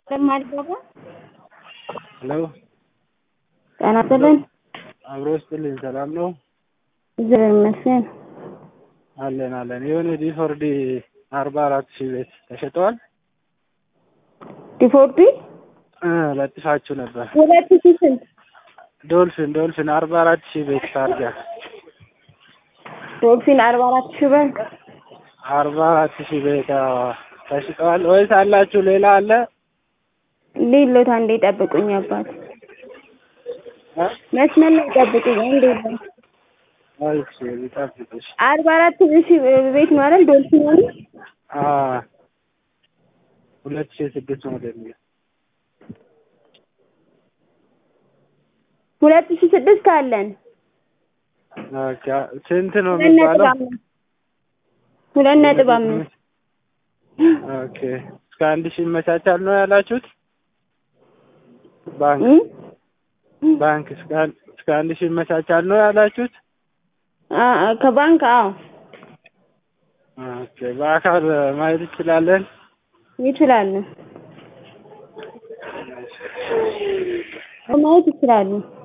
ለማድረግ ሄሎ ጤና ይስጥልኝ። አብሮ ይስጥልኝ። ሰላም ነው እግዚአብሔር ይመስገን። አለን አለን። የሆነ ዲፎርዲ አርባ አራት ሺህ ቤት ተሸጠዋል ዲፎርዲ እ ለጥፋችሁ ነበር። ሁለት ሺህ ስንት ዶልፊን ዶልፊን አርባ አራት ሺህ ቤት ታርጋ ዶልፊን አርባ አራት ሺህ ብር አርባ አራት ሺህ ቤት አዎ፣ ተሽጠዋል ወይስ አላችሁ? ሌላ አለ? ሌሎት አንዴ ጠብቁኝ አባት እ? መስመር ላይ ጠብቁኝ አንዴ እሺ ልጠብቅሽ። አርባ አራት ሺህ ቤት ነው አይደል ዶልፊን ነው አ ሁለት ሺህ ስድስት ሞዴል ነው። ሁለት ሺህ ስድስት አለን ኦኬ ስንት ነው ሁለት ነጥብ የሚባለው? አምስት ሁለት ነጥብ አምስት ኦኬ እስከ አንድ ሺህ ይመቻቻል ነው ያላችሁት? ባንክ እ? ባንክ እስከ አንድ እስከ አንድ ሺህ ይመቻቻል ነው ያላችሁት? አ አ- ከባንክ አዎ ኦኬ በአካል ማየት እንችላለን? ይችላሉ ማየት ይችላሉ